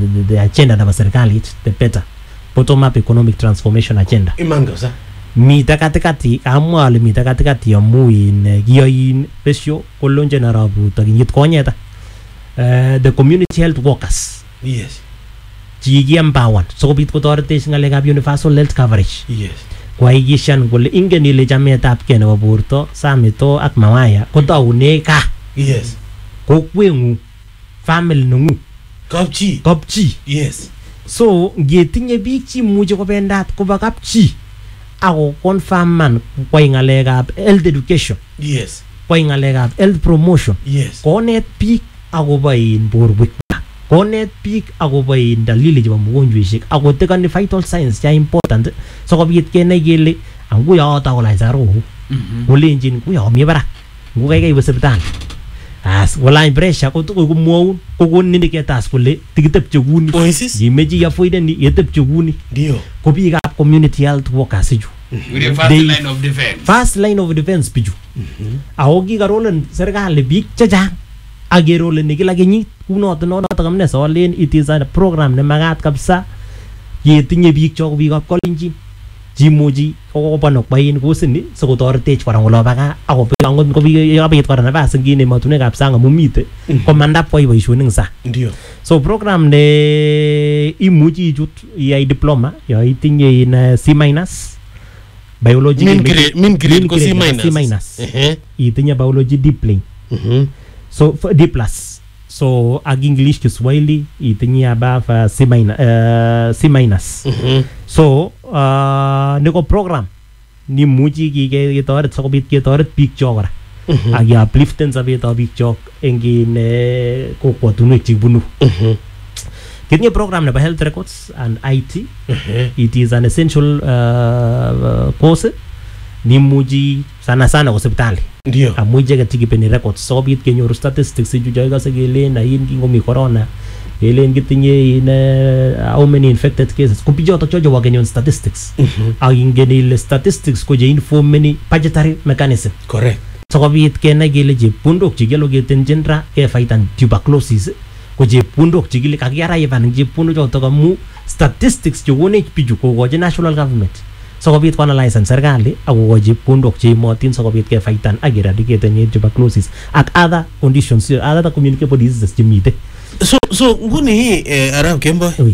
the, the agenda nebo serikalit the better bottom up economic transformation agenda iman kabisa mite katikati amwa ale mite katikati amu in eh, kiyoin besyo kolonjen arap ruto kinyit konyeta Eh, the community health workers yes chikiempower sikobit kotoretech ng'alekab universal health coverage yes koaikishan kole ingen ile chametabgei nebo borto samito ak mawaya kotoune kaa yes kokweng'ung family neng'ung kapchi kapchi yes so ngetinye biik chimuchi kobendat koba kapchi ako confirman kwai ng'alekab health education yes kwai ng'alekab health promotion yes konet biik akobo in borwekwak konet biik akobo in dalili chebo mugonjweshek akotekani vital signs cha important sikobit kenai kele anguyo takolany saroku kolenjin nguyo mi barak ngu kaikai iwe sipitali as kolany pressure kotokoi komwoun kokonin indicators kole tikitepche kuni oasis ngimeche iavoideni yetepche kuni ndio ko biikab community health workers ichu with the first They- line of defense. first line of defense bichu ako kikarolen serikali biik chechang akeroleni kila kenyit kunoto noto amune solen it is a program nemakat kabisa yetinye biik chok biikab kolenjin chimuchi kokobon okwain kosini sikotoretech kora ngolo baka ako angot kobit kora nafas ngine emotunwekab sang amu mite komanda kwai boisionik eng sang ndio so program ne imuchi ichut iyai diploma yo itinye in uh, C minus biology min chemistry- grade min grade ko grade C nebo minus C minus ehe itinye biology D plane mhm so f- D plus so ak English Kiswahili itinye above uh, C minus uh, C minus mhm so uh, niko program nimuchi kike- ketoret sikobit ketoret biik chok kora ak upliften sobetab biik chok eng in eh, kokwotunwek chekibunu mhm kitinye program nebo health records and IT ehe it is an essential uh, course nimuchi sana sana ko sipitali ndio amu icheket chekipeni records sikobit kenyoru statistics ichu choikose kelen ain kingomi corona kelen kitinye in uh, how many infected cases ko bichotok cho chebo kenyon statistics mhm ak ingen ile statistics ko cheinformeni budgetary mechanism correct sikobit kenai kele chepkondok chekialoketenjin ra kefaitan tuberculosis ko chepkondok chekile kakiaraivan eng chepkondok chotok amu statistics chekonech bichu kokochi national government sikobit koanalysen serikali ak kokochi chepkondok cheimotin sikobit kefaitan ak eradicaten tuberculosis ak other conditions other communicable diseases chemite so so nguni eh, arab kembo Ui.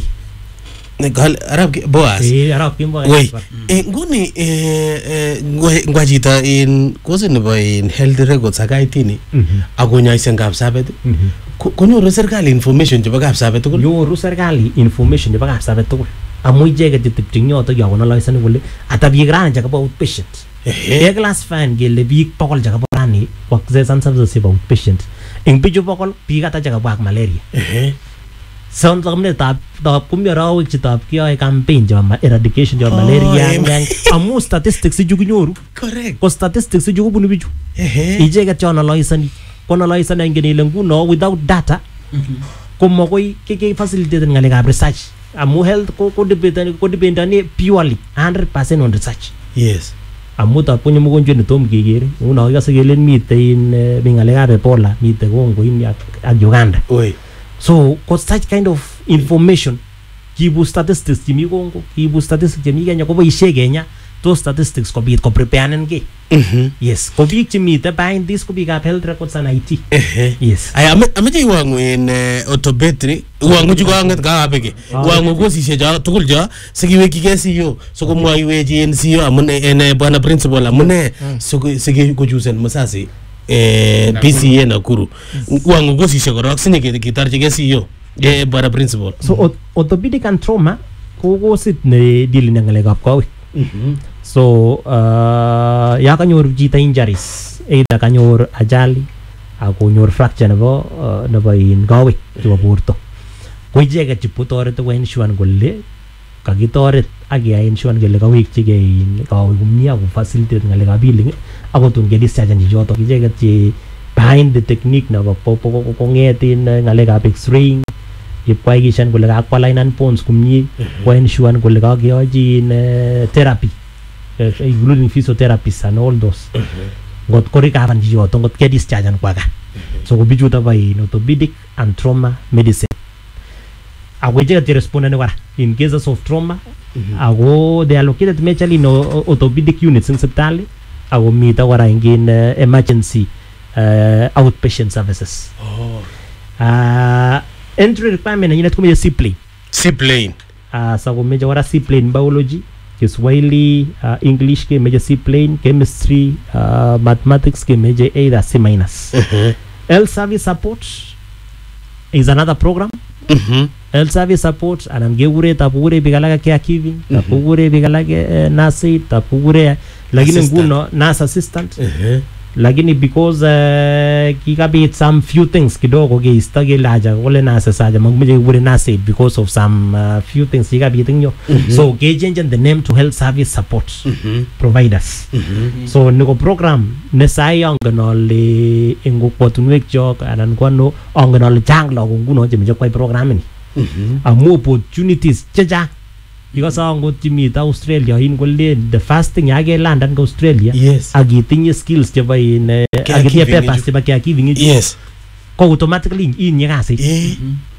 Kal- arab Ke- boas Eh, arap kemboi. Wei, eh, nguni eh, eh, ngwa- ngwa chito in kosi nebo in health records ak IT ni Mhm, akonyoisen kapsabet mhm. ko- konyoru serikali information chebo kapsabet tugul nyoru serikali information nebo kapsabet tugul amu icheket chetepche eng yotok yakonaloisani kole ata biik rani chekabo outpatient Ehe. keclassifan kele biik bokol chekabo rani ko access and services chebo outpatient eng bichu bokol biik ata chekabwa ak malaria Ehe. sound amune tab tab komi arawek chetab kiyoe campaign chebo ma- eradication chebo Oh, malaria em. yang- amu statistics ichu kinyoru correct ko statistics ichu kobunu bichu Ehe. icheket chonaloisani konaloisani ingen ile nguno without data komokoi kekefacilitaten ng'alekab research amu health ko ko dependani ko dependani purely 100% on research yes amu tab konyo mogonjwet netom kekere nguno ikose kelen mitei in eh, mi ng'alekab ebola mitei Congo ini ak, ak Uganda Oi. so ko such kind of information kiibu statistics chemi Congo kiibu statistics chemi Kenya koboisie Kenya to statistics kobit ko preparenin ki Mhm. yes ko biik chemite behind this ko biikab health records and IT Ehe. yes aya ame- ameche iwangu in eh, autobetry iwangu chu kanget kakapeke iwangu kosisiek cho tugul cho sikiwekchigei CEO sikomwoiwech in CEO amune en eh, bwana principal amune siko- sikikochusen musasi eh, PCA Nakuru iwangu kosisiek korok sinye ketorchigei CEO eh, bwana principal so orth- orthopedic and trauma ko kosit ne dealing ak ng'alekab kowek so uh, ya kanyor chito injuries either kanyor ajali akonyor fracture nebo uh, nebo in kowek chebo borto ko icheket chepotoreti ko ensure kole kakitoret ak keyai ensure kele kawekchigei in kowek komie ako facilitate ng'alekab healing akotun kedischargen chichotok icheket che behind the technique nebo po- po- po- kong'et in uh, ng'alekab x-raying ipkoaikishan kole kakwalainan bones komie ko ensure kole kakeyochi in uh, therapy uh, including physiotherapists and all those ngot ko recover chichoto ngot ke dischargean kwa kaa so ko bichuto bo in orthopedic and trauma medicine ako icheket cherespondeni kora in cases of trauma ako they are located majorly in o- orthopedic units in sipitali ako mito kora in uh, emergency uh, outpatient services Oh. uh, entry requirement nenyinet komeche seaplane Seaplane. uh, sa komeche kora seaplane biology kiswahili uh, english kemeche seaplane chemistry uh, mathematics kemeche either c minus Mhm. health service support is another program Mhm. health service support anan kekure tap kokure biik alake caregiving tap kokure biik alake eh, nurse tap kokure lakini Assistant. nguno nurse assistant Mhm. lakini because uh, kikabit some few things kidogo keisto kele aja kole nurses aja makimeche kekure nurse aid because of some uh, few things kikabit ing yo so kechangen the name to health service support Mhm. providers Mhm. so niko program ne sai angen ale eng kokwotunwek chok anan ko ano angen ale chang lagok nguno chemeche kwai programini Mhm. amu opportunities chechang ikose angot chimite australia in kolen the first thing yakelandan ko australia Yes. ak itinye skills chebo in eh, ak itinye Caregiving papers ichu. chebo caregiving ichu Yes. ko automatically inye kasit Eh.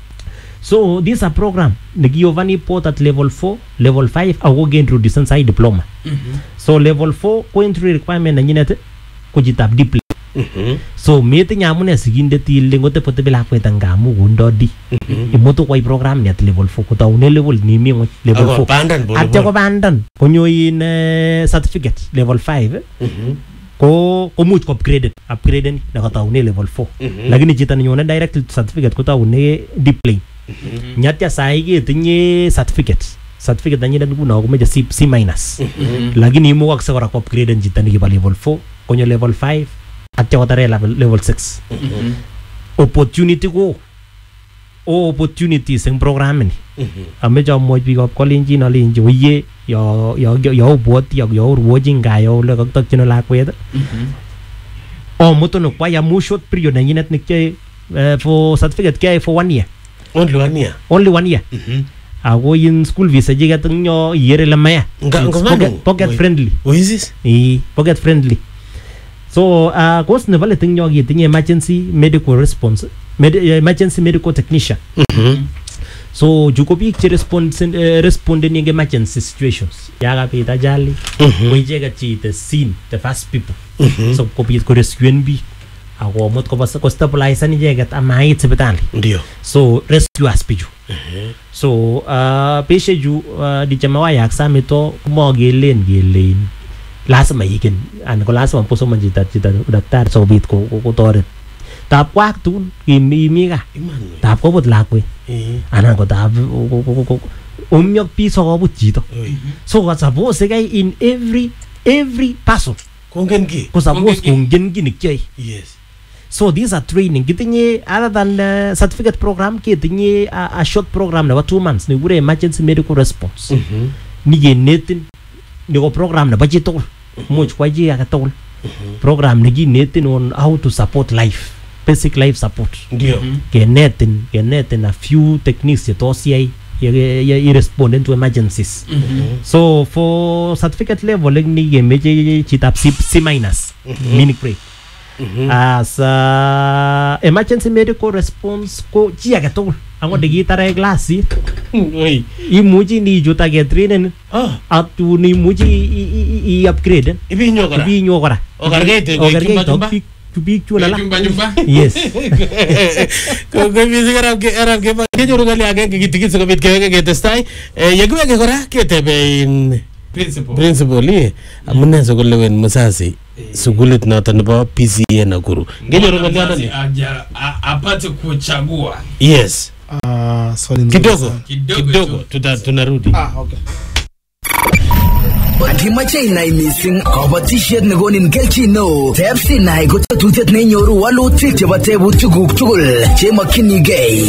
so this a program nekiovani port at level 4 level 5 ako keintroducen sai diploma so level 4 ko entry requirement nenyinet ko chitab diploma Mhm. so metinye amune sikindet ile ngotepotebi lakwet ngamu kondo d imutu kwai program ni at level 4 kotaune level nimi ng'weny level Ako 4 pandan pole atya pole. kobandan konyo in eh, certificate level 5 Mhm. ko komuch ko upgraded upgraden nekataune level 4 Mhm. lakini chito nenyone direct certificate kotaune diplane nyatya sai ketinye certificate certificate nenyinet nguno komeche C, C minus lakini imukakse kora ko upgraden chito nekibo level 4 konyo level 5 atya kotare level, level 6 opportunity ko o opportunities eng programini Mhm. ameche amwochi biikab kolenjin alenji oye yo yo yo obwoti yo yo urwochi nga yo ole kakitokyin lakwet omutun kwai amu short period nenyinet nekyoe uh, for certificate kyoe for one year Only one year. only one year Mhm. ako in school fees chechiket eng yo iyer ile maya Nga- It's nga pocket, manu? pocket Wait. friendly Who is this? Ii, pocket friendly so uh, course nebo let eng yo ketinye emergency medical response med emergency medical technician Mhm. so chu ko biik che respond, uh, respondeni eng emergency situations yakabit ajali Mhm. ko icheket cheite scene the first people Mhm. so kobit korescuen biik akomut kobo kostabilisan icheket amait sipitali Ndio. so rescuers bichu so uh, beshechu uh, dichamawayak samito komokelen kelein lazima igen anan ko lazima posomon chito chito daktari sikobit ko- ko- kotoret tap kwak tugul imi imi kaa Iman. we. tap kobut lakwet Eh. anan ko tap umyok bii sokobut chito Oi. so ko suppose kai in every every person Kongen ki? ko suppose Kongen kongen ki nekyoe Yes. so these are training kitinye other than uh, certificate program ketinye a, a short program nebo two months nekikure emergency medical response Mhm. nikenetin niko program nebo chitugul much kwai chi age tugul program nekinetin on how to support life basic life support Ndio. kenetin kenetin a few techniques chetos yai ye- ye- irresponden to emergencies so for certificate level eng ni kemeche chitab C, C minus meaning grade Mhm. as uh, emergency medical response ko chi age tugul angot ndikitare klasit Oi. imuchi nichut ak ketrainen Ah, atun imuchi i-upgraden ibinyo kora. ibinyo kora Okerkeit eng Okerkeit chumba chumba. ak biik chu biik chun alak Nyumba nyumba. yes Ko ko mising arab ke arab ke kenyoru kali agenge kitigin sikobit keweke ketestai. Eh, Yekiweke kora ketebe in Principal. principal eh amune sikolewen musasi sukulit noto nebo PCA Nakuru. Ngenyoru Mzazi ngoliondoni. aja- a- apate kuchagua Yes. Ah, swali nzuri Kidogo. sana. Kidogo Kidogo tu. tuta tunarudi. Ah, okay. Kimache inai mising kabatishet nekonin kelchin neo teb sinai ko tetutiet neinyoru walutik chebo tebutikuk tugul chemokyinigei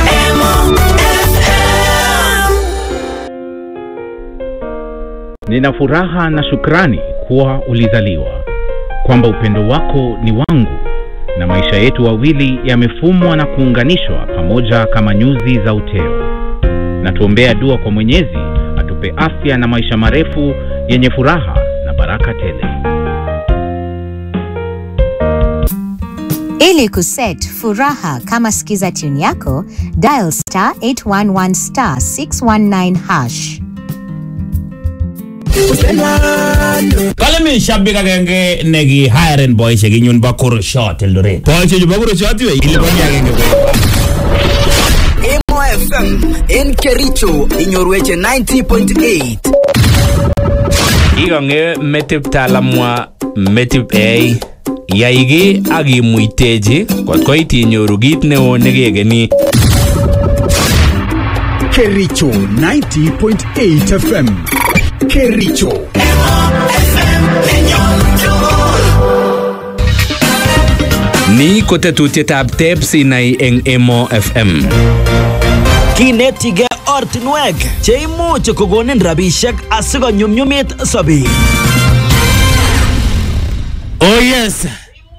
Nina furaha na shukrani kuwa ulizaliwa, kwamba upendo wako ni wangu na maisha yetu wawili yamefumwa na kuunganishwa pamoja kama nyuzi za uteo. Na tuombea dua kwa Mwenyezi atupe afya na maisha marefu yenye furaha na baraka tele. Ili kuset furaha kama skiza tune yako, dial star 811 star 619 hash. kale mi shabik agenge neki hiren boisiek inyun bo Kurushot Eldoret boisiechu bo Kurushot iwe iliponi agenge Emo FM en Kericho inyorweche 90.8 ikong'e metip talamwa metip ei yai ki ak imuitechi kot koit inyoru kit neo nekekeni Kericho 90.8 FM. Kericho. ni ko tetutietab teps inai eng Emo FM kinetige ortinwek cheimuch kokonin rabishek asikonyumnyumit sobet Oh yes.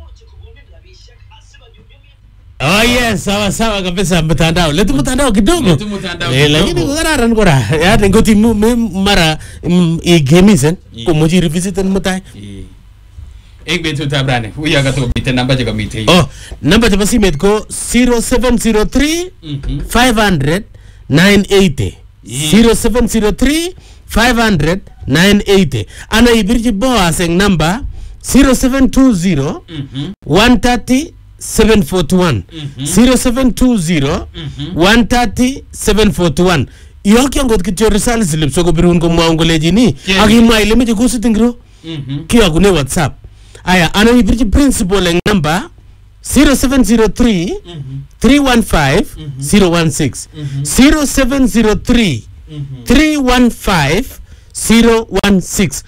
Oh yes, sawa sawa kabisa mtandao. Letu mtandao kidogo. Letu mtandao Eh, kidogo. lakini kararan kora. Yaani ngoti mu- me- mara mm, igemisen komuchi revisiten mutai. Ek betutab rani. Uyo katomiten namba chekamite yu. Oh, namba chebo simet ko 0703 500 980. 0703 500 980. Ana ibirchi Boaz eng namba 0720 130 741 0720 130 741 iyokyo ngot kityo result slip sokobirun komwaun kolechini Yeah. akimwa ile meche kusit ingiro kiyokune whatsapp aya ana ibirchi principal eng namba 0703 315 016 0703 315 016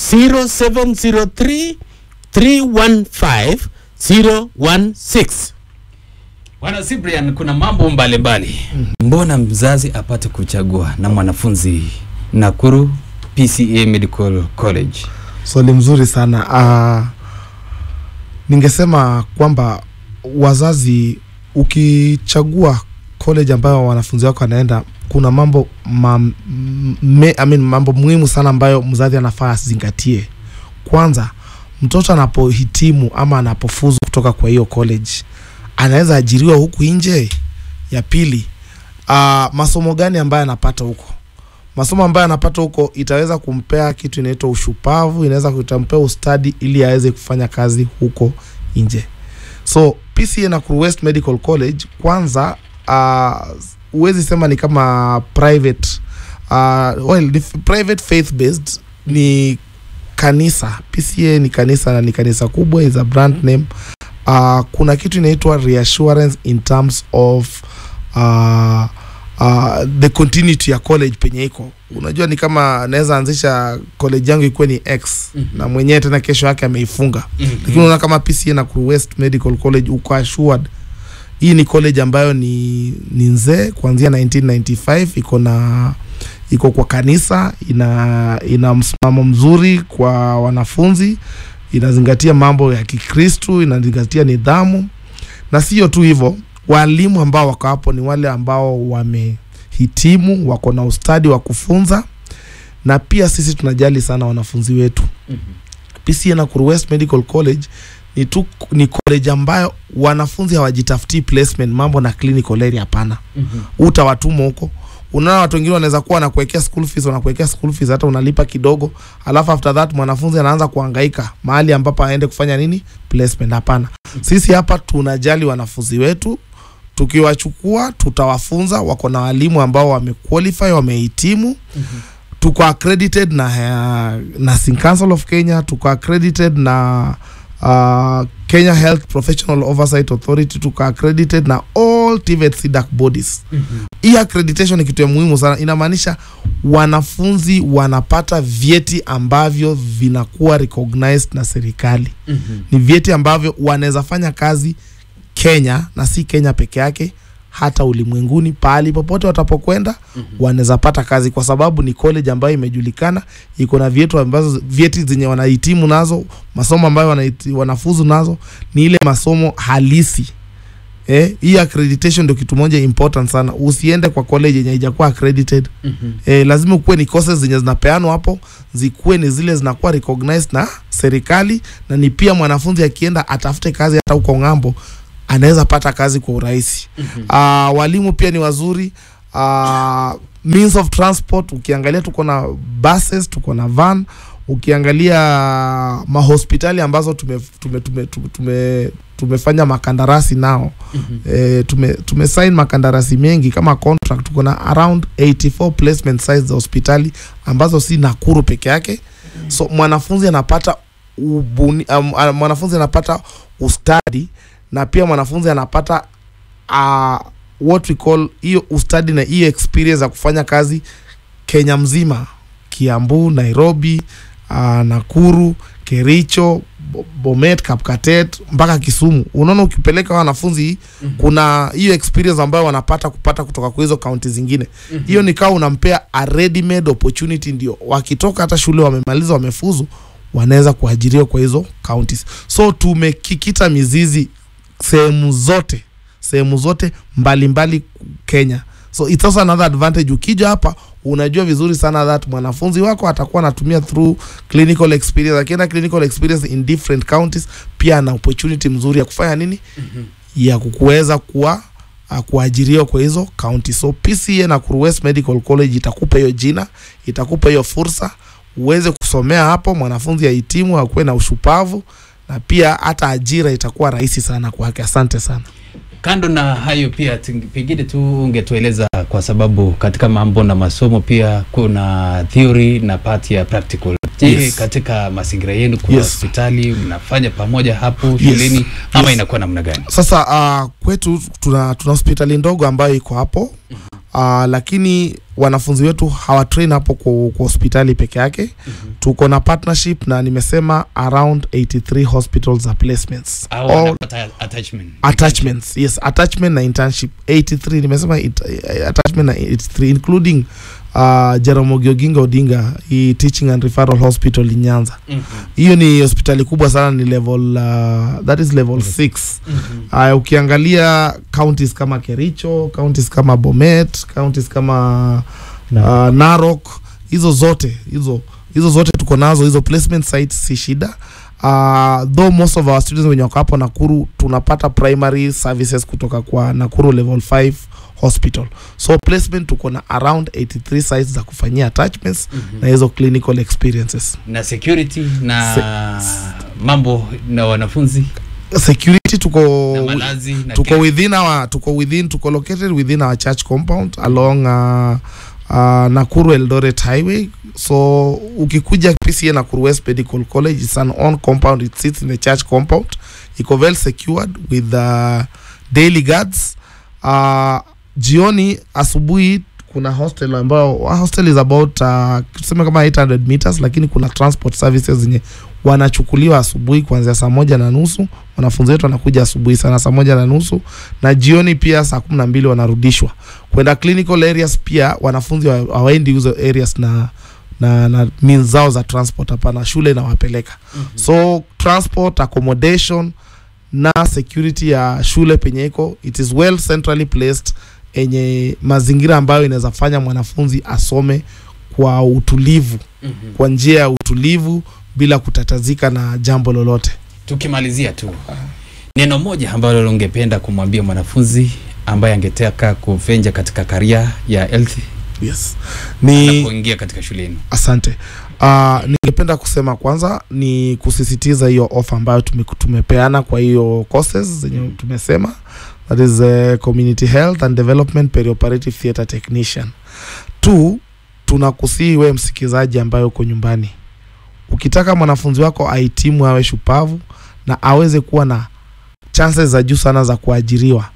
0703 315 016 Bwana Cyprian, kuna mambo mbalimbali. mbona mzazi apate kuchagua na mwanafunzi Nakuru PCA Medical College? swali mzuri sana uh, ningesema kwamba wazazi ukichagua college ambayo wanafunzi wako wanaenda kuna mambo ma, me, I mean, mambo muhimu sana ambayo mzazi anafaa asizingatie kwanza mtoto anapohitimu ama anapofuzu kutoka kwa hiyo college anaweza ajiriwa huku nje ya pili uh, masomo gani ambayo anapata huko masomo ambayo anapata huko itaweza kumpea kitu inaitwa ushupavu inaweza kutampea ustadi ili aweze kufanya kazi huko nje so pca nakuru west medical college kwanza uh, huwezi sema ni kama private uh, well, ni f- private faith based ni kanisa pca ni kanisa na ni kanisa kubwa is a brand name uh, kuna kitu inaitwa reassurance in terms of uh, uh, the continuity ya college penye iko unajua ni kama naweza anzisha college yangu ikuwe ni x mm-hmm. na mwenyewe tena kesho yake ameifunga mm-hmm. lakini unaona kama pca na Nakuru west medical college uko assured hii ni college ambayo ni, ni nzee kuanzia 1995 iko na iko kwa kanisa ina ina msimamo mzuri kwa wanafunzi inazingatia mambo ya kikristu inazingatia nidhamu na sio tu hivyo walimu ambao wako hapo ni wale ambao wamehitimu wako na ustadi wa kufunza na pia sisi tunajali sana wanafunzi wetu pca Nakuru west medical college ni, tu, ni college ambayo wanafunzi hawajitafutii placement mambo na clinical area hapana utawatuma huko unaona watu wengine wanaweza kuwa wanakuwekea school fees wanakuwekea school fees hata unalipa kidogo alafu after that mwanafunzi anaanza kuhangaika mahali ambapo aende kufanya nini placement hapana sisi hapa tunajali wanafunzi wetu tukiwachukua tutawafunza wako na walimu ambao wamequalify wamehitimu tuko accredited na uh, nursing council of kenya tuko accredited na uh, kenya health professional oversight authority tuko accredited na all TVET CDAC bodies hii accreditation ni kitu ya muhimu sana inamaanisha wanafunzi wanapata vyeti ambavyo vinakuwa recognized na serikali ni vyeti ambavyo wanaweza fanya kazi kenya na si kenya peke yake hata ulimwenguni pahali popote watapokwenda mm-hmm. wanaweza pata kazi kwa sababu ni college ambayo imejulikana iko na vyetu ambazo vyeti zenye wanahitimu nazo masomo ambayo wanaiti, wanafuzu nazo ni ile masomo halisi eh, hii accreditation ndio kitu moja important sana usiende kwa college yenye haijakuwa accredited Mhm. eh, lazima ukuwe ni courses zenye zinapeanwa hapo zikuwe ni zile zinakuwa recognized na serikali na ni pia mwanafunzi akienda atafute kazi hata huko ng'ambo anaweza pata kazi kwa urahisi uh, walimu pia ni wazuri uh, means of transport ukiangalia tuko na buses tuko na van ukiangalia mahospitali ambazo tume, tume, tume, tume, tume, tumefanya makandarasi nao e, tume, tume sign makandarasi mengi kama contract tuko na around 84 placement sites za hospitali ambazo si Nakuru peke yake so mwanafunzi anapata ubuni, um, uh, mwanafunzi anapata ustadi na pia mwanafunzi anapata uh, what we call hiyo ustadi na hiyo experience ya kufanya kazi Kenya mzima, Kiambu, Nairobi, uh, Nakuru, Kericho, Bo- Bomet, Kapkatet mpaka Kisumu. Unaona, ukipeleka wanafunzi mm -hmm. kuna hiyo experience ambayo wanapata kupata kutoka kwa hizo kaunti zingine hiyo mm -hmm. ni kama unampea a ready made opportunity, ndio wakitoka hata shule wamemaliza, wamefuzu, wanaweza kuajiriwa kwa hizo counties. So tumekikita mizizi sehemu zote sehemu zote mbalimbali mbali Kenya. So it's also another advantage. Ukija hapa unajua vizuri sana that mwanafunzi wako atakuwa anatumia through clinical experience, akienda clinical experience in different counties, pia ana opportunity mzuri ya kufanya nini, ya kukuweza kuwa uh, kuajiriwa kwa hizo county. So PCA na Kuru West Medical College itakupa hiyo jina, itakupa hiyo fursa uweze kusomea hapo, mwanafunzi ahitimu, akuwe na ushupavu na pia hata ajira itakuwa rahisi sana kwake. Asante sana. Kando na hayo pia ting- pengine tu ungetueleza kwa sababu katika mambo na masomo pia kuna theory na part ya practical. Je, Yes. katika mazingira yenu kuna Yes. hospitali mnafanya pamoja hapo shuleni ama Yes. inakuwa namna gani? Sasa uh, kwetu tuna, tuna hospitali ndogo ambayo iko hapo uh, lakini wanafunzi wetu hawatrain hapo kwa, kwa hospitali peke yake tuko na partnership na nimesema around 83 hospitals za placements Au All wanapata attachment. attachments yes attachment na internship 83 nimesema it, eh, attachment na 83 including uh, Jaramogi Oginga Odinga hii teaching and referral hospital in Nyanza hiyo ni hospitali kubwa sana ni level uh, that is level 6 uh, ukiangalia counties kama Kericho counties kama Bomet counties kama uh, Narok hizo zote hizo hizo zote tuko nazo hizo placement sites si shida uh, though most of our students wenye wako hapo Nakuru tunapata primary services kutoka kwa Nakuru level 5 hospital so placement tuko na around 83 sites za kufanyia attachments Mhm. na hizo clinical experiences na security na mambo na wanafunzi security tuko na malazi na tuko kila- within our tuko within tuko located within our church compound along uh, uh, Nakuru Eldoret highway so ukikuja PCA Nakuru West Medical College it's an on compound it sits in the church compound iko well secured with uh, daily guards uh, jioni asubuhi kuna hostel ambayo hostel is about uh, tuseme kama 800 meters lakini kuna transport services zenye wanachukuliwa asubuhi kuanzia saa moja na nusu wanafunzi wetu wanakuja asubuhi sana saa moja na nusu na jioni pia saa kumi na mbili wanarudishwa kwenda clinical areas pia wanafunzi wa- hawaendi hizo areas na na, na means zao za transport hapana shule inawapeleka mm-hmm. so transport accommodation na security ya shule penye iko it is well centrally placed yenye mazingira ambayo inaweza fanya mwanafunzi asome kwa utulivu Mhm. kwa njia ya utulivu bila kutatazika na jambo lolote tukimalizia tu neno moja ambalo ungependa kumwambia mwanafunzi ambaye angetaka kuvenja katika karia ya health yes ni anapoingia katika shuleni asante uh, ningependa kusema kwanza ni kusisitiza hiyo ofa ambayo tume, tumepeana kwa hiyo courses zenye tumesema that is uh, community health and development perioperative theatre technician tu tunakusii we msikizaji ambayo uko nyumbani ukitaka mwanafunzi wako ahitimu awe shupavu na aweze kuwa na chances za juu sana za kuajiriwa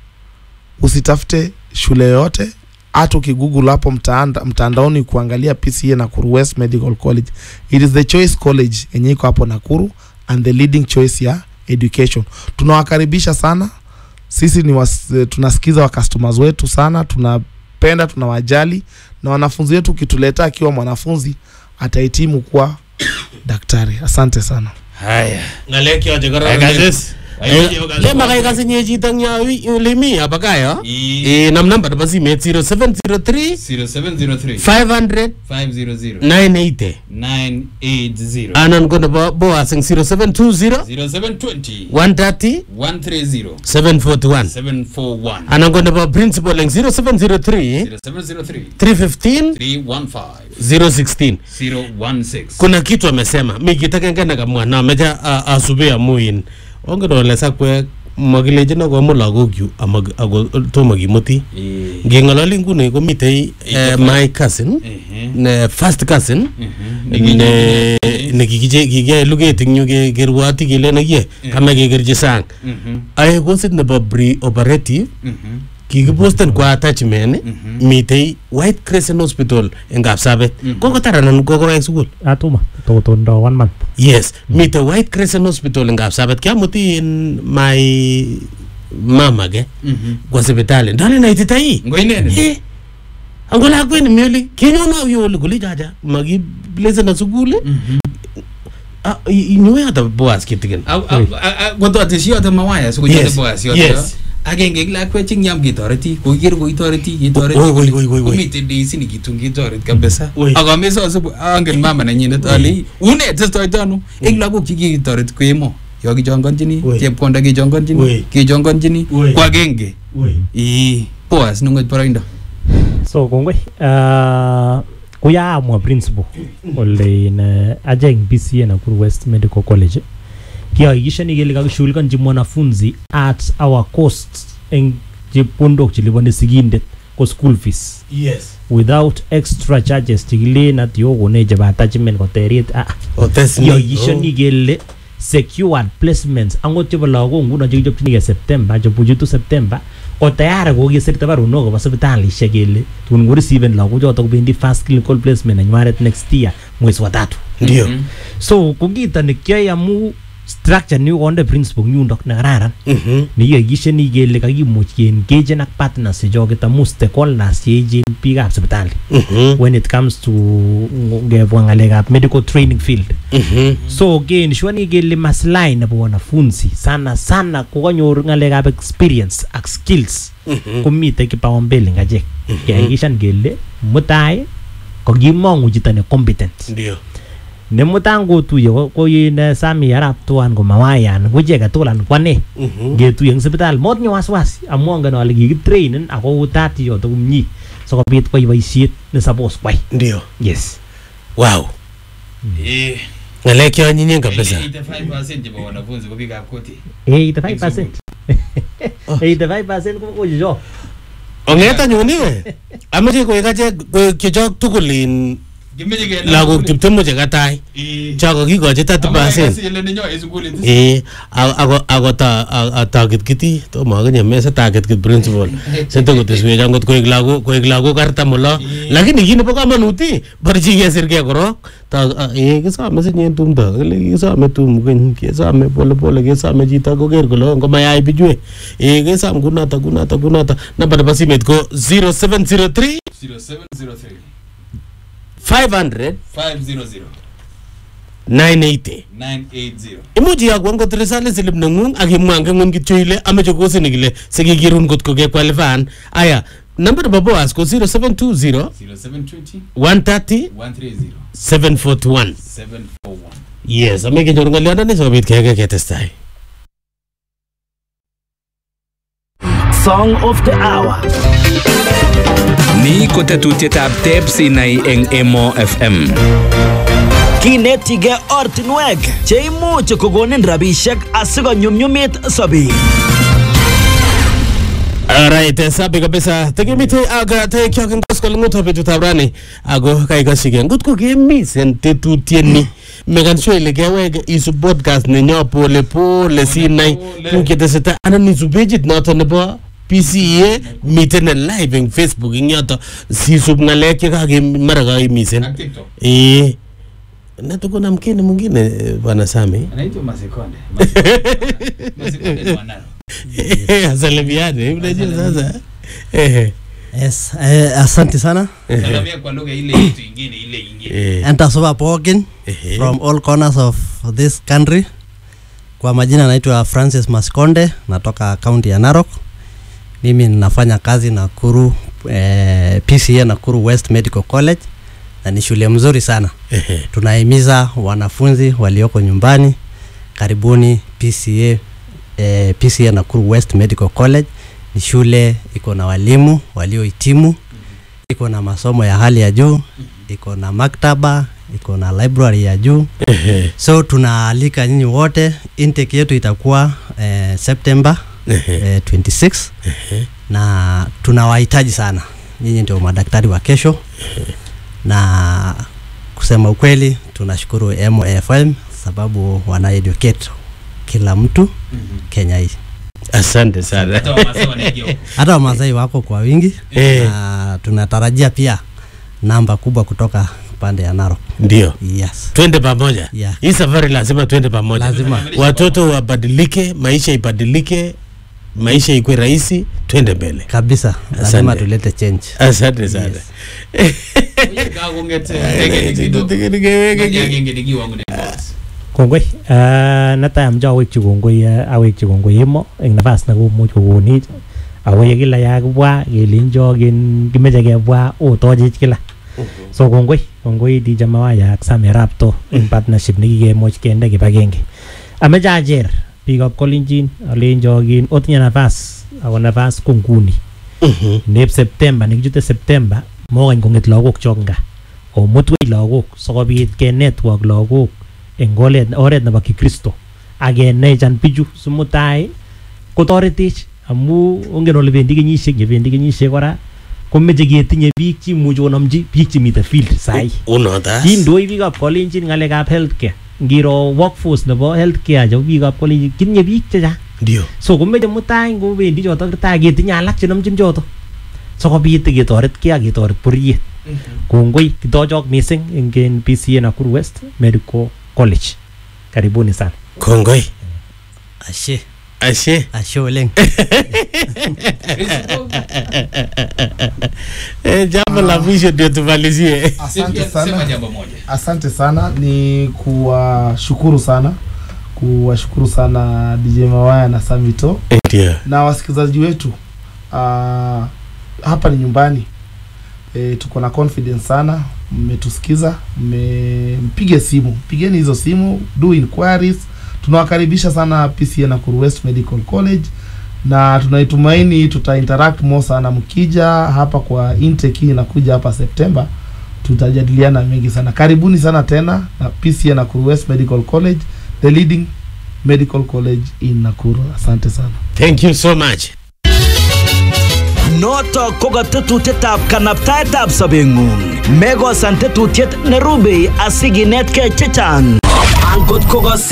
usitafute shule yoyote hata ukigoogle hapo mtaanda, mtandaoni kuangalia PCA Nakuru West Medical College it is the choice college yenye iko hapo Nakuru and the leading choice ya education tunawakaribisha sana sisi ni was, tunasikiza wa customers wetu sana tunapenda tunawajali na wanafunzi wetu ukituleta akiwa mwanafunzi atahitimu kuwa daktari asante sana haya ngalek yoche Haya, korong Gasis. le makai kasinye chito eng yo wi- ole mi apakayo eh nam namba nebo simet 0703 0703 500 500 980 980 anan ko nebo boas eng 0720 0720 130 130 741 741 anan ko nebo principal eng 0703 0703 315 315 016 016 kuna kitu amesema mi kit agenge nekamwa na ameche a- asube amu in ongen ole sakwek makilechino komu lagokyu amag- ako tomo kimuti ngeng'ololi nguni komitei eh, my cousin ne first cousin ne nekikije kikiyai luget eng yu ke- kerwoti kelen oye kame kekerchi sang ae kosit nebo pre operative kikiposten kwa attachment mitei white crescent hospital eng kapsabet kokotar anan kokowek sukul atuma totondo one month yes mitei white crescent hospital eng kapsabet kiamuti in my mama ke kwa sipitali ndale naititai ngo inendet ango lakwet nemi oli kenyono yu oli kole chacha makiplesena sukul inyoe ata boas kitikin kototeshi yoto mawaya sikochote Yes, boas yoto yes. agenge eng lakwet chenyam ketoreti kokiker koitoreti ketoreti Oi, oi, oi, oi, oi. komite deisini kitun ketoret kabisa Oi. akameso asubu angen mama nenyinet ale une testoito ano eng lagok chekikitoret ko emo yo kichongonchini chepkonda kechongonchini kechongonchini ko agenge ii boas nungot boroindo so kongoi uh, kuyaamwa principal ole in uh, ajeng BCA Nakuru West Medical College kihakikishani kele kakishughulikanchi mwanafunzi at our cost eng chepkondok cheliponi sigindet ko school fees yes without extra charges chekilen at yokonech chebo attachment koterit ah Otes ni, kihakikishani kele secured placements angot chebo lagok nguno chekichopchinigei September chebuchutu September ko tayari kokisirta barunok kobo sipitalishek kele tun korisiven lagochoto kobendi first clinical placement nenywanet next year mwezi wa tatu Ndio. Mhm. so ko kito nekiyoe amu structure ni konde principal eng yundok nekararan nekihakikishani kele kakimuch keengagen ak partners chechoket amu stakeholders cheechen biikab sipitali when it comes to ngebwa ng'alekab medical training field so keenshwani kele maslahi nebo wanafunzi sana sana kokanyor ng'alekab experience ak skills Mhm. komite kipaumbele ngachek kehakikishan kele mutai kakimong'u chito ne competent ndio nemutai ngotuye ko- ko yin sami arap tuan komawayan ko chi agetugul anan kwane Mhm. ngetuye eng sipitali motinye wasiwasi amu angen ale kikitrainen ako utat yoto komie sikobit kwai boisiet ne suppose kwai ndio yes wow Eh, ng'alek cheonyinyen kabisa 85% chebo wanafunzi ko biikab koti 85% 85% ko kochicho ong'et anyun iwe ameche koek achek koek chechok tugul in kimeche kenai lagok tugul. tiptemu chekatai Eh. cho kakikochi 30 Amu percent kakase ile nenyo en sukulit is. ee a- ako ako ta a- a- takitkiti tomo akinye mese takitkit principal sente koteswech angot koek lagok koek lagok artam olo lakini kit nebo kamanut ii borchi kesirgei korok Ta- a- ee kisome sinye tumdo kile kisome tum keny kesome polepole kesome chito koker kole ngomayai bichwe ee kesom kunoto kunoto kunoto namba nebo simet ko 0703 0703 500 500 980 980 imuch iyokwo ngot risale silip neng'ung ak imwa eng ng'ung kityo ile ameche kosini kile sikikirun kot ko kekwalifaan aya namba nebo boas ko 0720 0720 130 130 741 741 yes ame kenyoru ng'olyondoni sikobit keke ketestai Song of the Hour. Ni ko tetutietab teb sinai eng Emo FM. Kinetige ortinwek cheimuch kokonin rabishek asikonyumnyumit sobet. Alright, eh, sabi kabisa tekemite aga tekyok eng koskoleng'ut betutab rani ako kaikashike ngot ko kemisen tetutieni mekan sure ile kewek isub podcast nenyo pole pole sinai tuguk chetesetai anan isub pageit noto nebo PCA miten ne live eng Facebook eng yoto sisub ng'alek chekake mara kaimisen Ak TikTok. eh na tuko na mkini mwingine eh, bwana Sami anaitwa Masekonde Masekonde ni wanaro asalimiane unajua sasa eh Yes, eh, asante sana. salamia kwa lugha ile yetu ingine ile ingine eh Enter Soba Pogin Ehe. from all corners of this country. Kwa majina naitwa Francis Maskonde, natoka kaunti ya Narok. Mimi ninafanya kazi Nakuru eh, PCA Nakuru West Medical College na ni shule mzuri sana. Tunahimiza wanafunzi walioko nyumbani, karibuni PCA eh, PCA Nakuru West Medical College. Ni shule iko na walimu waliohitimu, iko na masomo ya hali ya juu, iko na maktaba, iko na library ya juu. So tunaalika nyinyi wote, intake yetu itakuwa eh, September eh, 26 na tunawahitaji sana. Nyinyi ndio madaktari wa kesho, na kusema ukweli tunashukuru MFM sababu wana educate kila mtu Kenya hii. Asante sana. Hata Wamasai wanaingia huko. Hata Wamasai wako kwa wingi Eh. na tunatarajia pia namba kubwa kutoka pande ya Narok. Ndio. Yes. twende pamoja Yeah. hii safari lazima twende pamoja Lazima. watoto wabadilike maisha ibadilike maisha ikwe rahisi twende mbele Kabisa. Lazima Asante. tulete change. asante sana kongoi uh, netai amoche awekyi kongoi uh, awekyi kongoi emo eng nafas nekomuch kokonech ako ye kila yakibwa kelenjo kin kimeche kebwa otochech kila so kongoi kongoi DJ Mawaya ak Sami Rapto eng partnership nekikemuch kende kibagenge ameche acher biikab Kolenjin alenjo kin otinye nafas ako nafas ko nguni nep September nekichute September mokany kong'et lagok chok nga omutwech lagok sikobit kenetwork lagok eng oret oret nebo kikristo ak kenechan bichu simutai kotoretech amu ongen ole bendi kenyisiek yebendi kenyisiek kora komeche ketinye biik chimuchi konomchi biik chemite field sai unotas kindoi biikab kolenjin ng'alekab healthcare ngiro workforce nebo healthcare chebo biikab kolenjin kitinye biik chechang ndio so komeche mutai ngobendi choto tai ketinye alak chenomchin choto sikobit ketoretkei ak ketoret bororiet kongoi kitochok mising eng en PCA Nakuru West Medical College karibuni sana kongoi Ashe. ashe Ashe oleng. Eh, jambo la mwisho ndio tumalizie Asante Sema sana. jambo moja. Asante sana, ni kuwashukuru sana, kuwashukuru sana DJ Mawaya na Samito ndio na wasikilizaji wetu. Uh, hapa ni nyumbani e, tuko na confidence sana, mmetusikiza, mmempige simu, pigeni hizo simu, do inquiries. Tunawakaribisha sana PCA Nakuru West Medical College na tunaitumaini tuta interact more sana mkija hapa kwa intake hii inakuja hapa September tutajadiliana mengi sana. Karibuni sana tena na PCA Nakuru West Medical College, the leading medical college in Nakuru. Asante sana. thank you so much Noto ko katetutietab kanabtaetab sobeng'ung. Mekosan tetutiet nerubei asikinetkei chechang. Angot ko